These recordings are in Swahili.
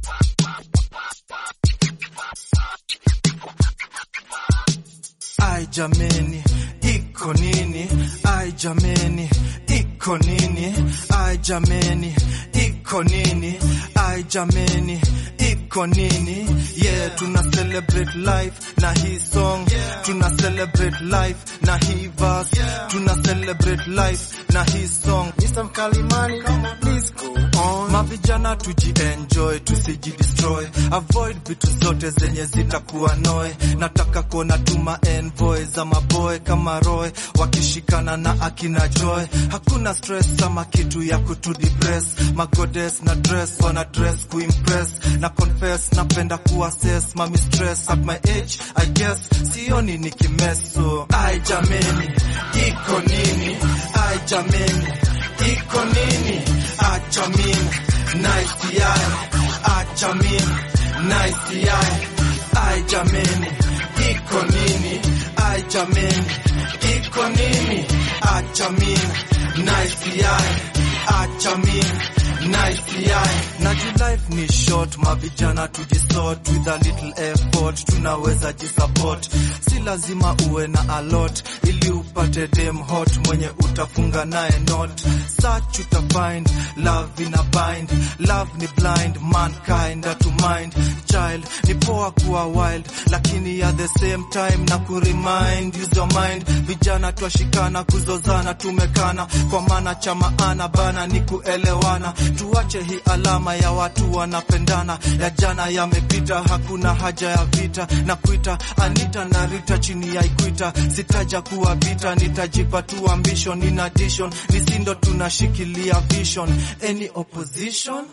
Ai jameni, iko nini? Ai jameni, iko nini? Ai jameni, iko nini? Ai jameni, iko nini? Yeah, tuna celebrate life na hii song. Tuna celebrate life na hii verse. Tuna celebrate life na hii song. Mr. Mkalimani, please go on. Mavijana tujienjoy, tusijidestroy, avoid vitu zote zenye zitakuwa noe. Nataka kuona tuma envoy za maboy kama Roy wakishikana na akina Joy. Hakuna stress ama kitu ya kutudepress. Magodes na dress wana dress kuimpress na confess, napenda kuassess mami stress at my age I guess sioni nikimeso. Ai jameni, iko nini? Ai jameni, iko nini? Acha mimi nice yai, acha mimi nice yai. Ai jameni, iko nini? Ai jameni, iko nini? Acha mimi nice yai, acha mimi nice yai. Naji life ni short, mavijana tujisort with a little effort, tunaweza jisupport. Si lazima uwe na a lot ili upate dem hot mwenye utafunga naye not. Search uta find love in a bind, love ni blind, mankind to mind. Child ni poa kuwa wild, lakini at the same time na kuremind, use your mind. Vijana twashikana kuzozana, tumekana kwa maana cha maana bana ni kuelewana. Tuache hii alama ya watu wanapendana, ya jana yamepita, hakuna haja ya vita na kuita Anita na Rita chini ya Ikwita. Sitaja kuwa vita, nitajipa tu ambition in addition, nisindo tunashikilia vision. Any opposition?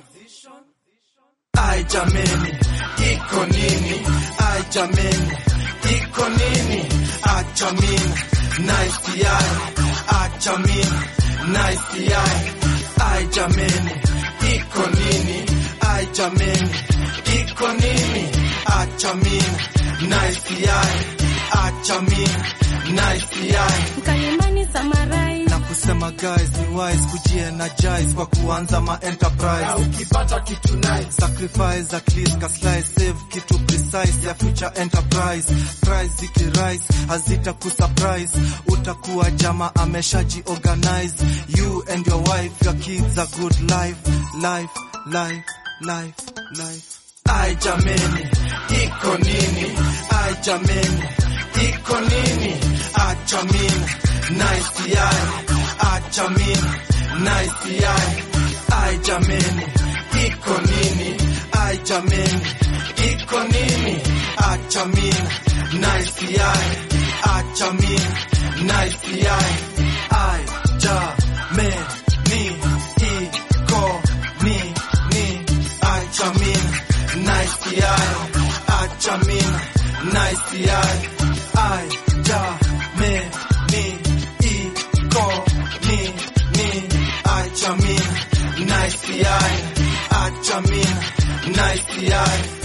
Ai jameni, iko nini? Ai jameni, iko nini? Acha mimi nice yai, acha mimi nice yai. Ai jameni, iko nini? Ai jameni, iko nini? Acha mimi nice yai, acha mimi nice yai. Mkalimani summarize. Na kusema guys ni wise kujienergize kwa kuanza ma enterprise Ukipata kitu nice, sacrifice at least ka slice save kitu precise ya future enterprise price zikirise hazita kusurprise utakuwa jama ameshaji organize you and your wife your kids a good life life life life life ai jameni iko nini ai jameni iko nini acha mimi nice yai acha mimi nice yai ai jameni iko nini ai jameni iko nini acha mimi nice yai acha mimi nice yai ai jameni iko nini acha mimi nice yai acha mimi nice yai ai jameni iko nini acha mimi nice yai acha mimi nice yai